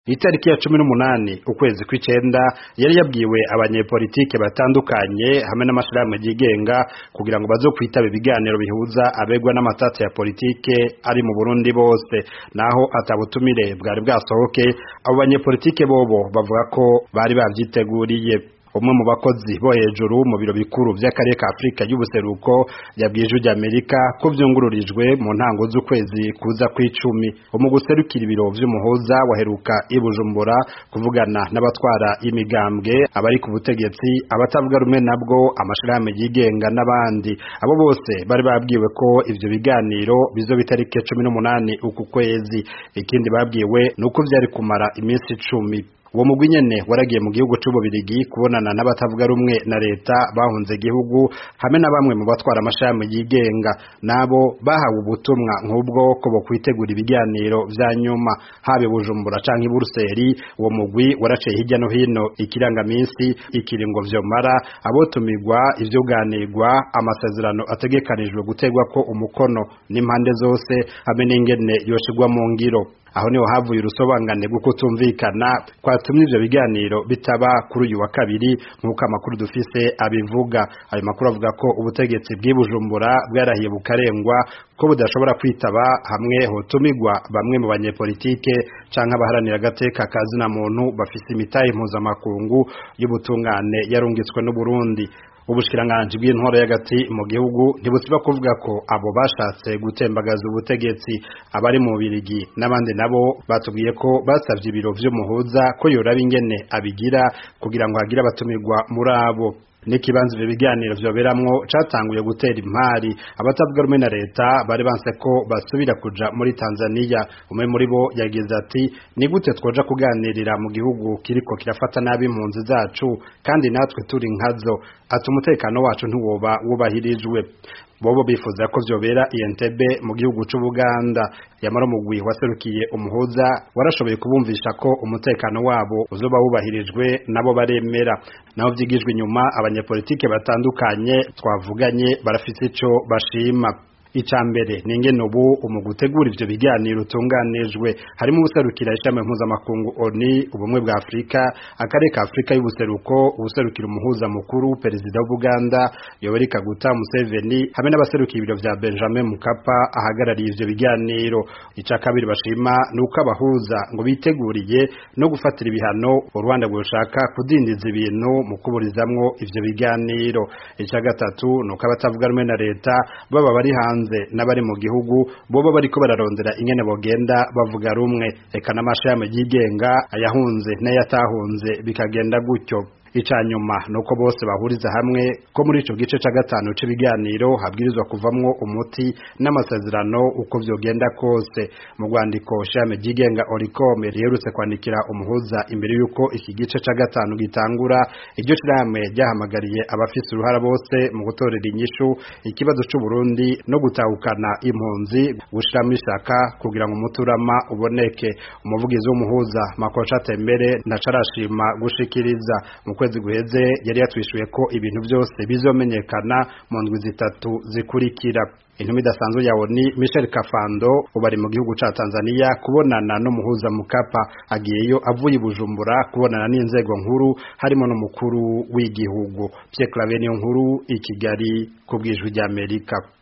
itariki ya cumi n'umunani ukwezi kw'icenda yari yabwiwe abanyepolitike batandukanye hamwe n'amashirahamwe yigenga kugira ngo bazokwitaba ibiganiro bihuza abegwa n'amatati ya politike ari mu Burundi bose naho atabutumire bwari bwasohoke abo banyepolitike bobo bavuga ko bari bavyiteguriye umwe mu bakozi bo hejuru mu biro bikuru vy'akarere ka Afrika y'ubuseruko yabwiye ijwi ry'Amerika ko vyungururijwe mu ntango z'ukwezi kuza kw'icumi umuguserukira ibiro vy'umuhuza waheruka i Bujumbura kuvugana n'abatwara imigambwe abari ku butegetsi abatavuga rumwe nabwo amashirahamwe yigenga n'abandi abo bose bari babwiwe ko ivyo biganiro bizoba itariki cumi n'umunani uku kwezi ikindi babwiwe nuko vyari kumara iminsi icumi uwo mugwi nyene waragiye mu gihugu c'ububirigi kubonana n'abatavuga rumwe na leta bahunze igihugu hamwe na bamwe mu batwara amashami yigenga nabo bahawe ubutumwa nk'ubwo ko bokwitegura ibiganiro vya nyuma habe Bujumbura canke i Buruseli uwo mugwi waraciye hirya no hino ikirangaminsi ikiringo vyomara abotumirwa ivyuganirwa amasezerano ategekanijwe gutegwako umukono n'impande zose hamwe n'ingene yoshirwa mu ngiro aho niho havuye urusobanurane rwo kutumvikana kwatumye ivyo biganiro bitaba kuri uyu wa kabiri nk'uko amakuru dufise abivuga ayo makuru avuga ko ubutegetsi bw'ibujumbura bwarahiye bukarengwa ko budashobora kwitaba hamwe hotumirwa bamwe mu banyepolitike canke abaharanira agateka kazina muntu bafise imitahe mpuzamakungu y'ubutungane yarungitswe n'Uburundi ubushikiranganji bw'intwaro y'agati mu gihugu ntibusiba kuvuga ko abo bashatse gutembagaza ubutegetsi abari mu birigi n'abandi nabo batubwiye ko basavye ibiro vy'umuhuza ko yoraba ingene abigira kugira ngo hagire abatumirwa muri abo n'ikibanza ivyo biganiro vyoberamwo catanguye gutera impari abatavuga rumwe na leta bari banse ko basubira kuja muri Tanzania umwe muri bo yagize ati ni gute twoja kuganirira mu gihugu kiriko kirafata nabi impunzi zacu kandi natwe turi nkazo ati umutekano wacu ntiwoba wubahirijwe bobo bifuza ko vyobera Entebbe mu gihugu c'Ubuganda yamara umugwi waserukiye umuhuza warashoboye kubumvisha ko umutekano wabo uzoba wubahirijwe nabo baremera naho vyigijwe inyuma abanyepolitike batandukanye twavuganye barafite ico bashima icambere ninge nubu umugutegura ivyo biganiro utunganijwe harimo ubuserukira ishami mpuzamakungu ONU ubumwe bwa Afrika akarere ka Afrika y'ubuseruko ubuserukira umuhuza mukuru perezida w'Uganda Yoweri Kaguta Museveni hamwe n'abaserukira ibiro vya Benjamin Mkapa ahagarariye ivyo biganiro ica kabiri bashima nuko abahuza ngo biteguriye no gufatira ibihano u Rwanda gushaka kudindiza ibintu mu kuburizamwo ivyo biganiro ica gatatu nuko abatavuga rumwe na leta baba bari hanze hanze n'abari mu gihugu bobo bariko bararondera ingene bogenda bavuga rumwe eka n'amashami yigenga ayahunze n'ayatahunze bikagenda gutyo icanyuma nuko bose bahuriza hamwe ko muri ico gice ca gatanu c'ibiganiro habwirizwa kuvamwo umuti n'amasezerano uko vyogenda kose mu rwandiko shame jigenga orikome riherutse kwandikira umuhuza imbere yuko iki gice ca gatanu gitangura iryo shirahamwe ryahamagariye abafise uruhara bose mu gutorera inyishu ikibazo c'u Burundi no gutahukana impunzi gushiramo ishaka kugira ngo umuturama uboneke umuvugizi w'umuhuza Makocha Tembere ndacarashima gushikiriza mu kwezi guheze yari yatwishuye ko ibintu byose bizomenyekana mu ndwi zitatu zikurikira intumwa idasanzwe ya ONU Michel Kafando ubari mu gihugu ca Tanzania kubonana n'umuhuza Mukapa agiyeyo avuye Bujumbura kubonana n'inzego nkuru harimo n'umukuru w'igihugu Pierre Claver nkuru i Kigali ku bwijwi ry'Amerika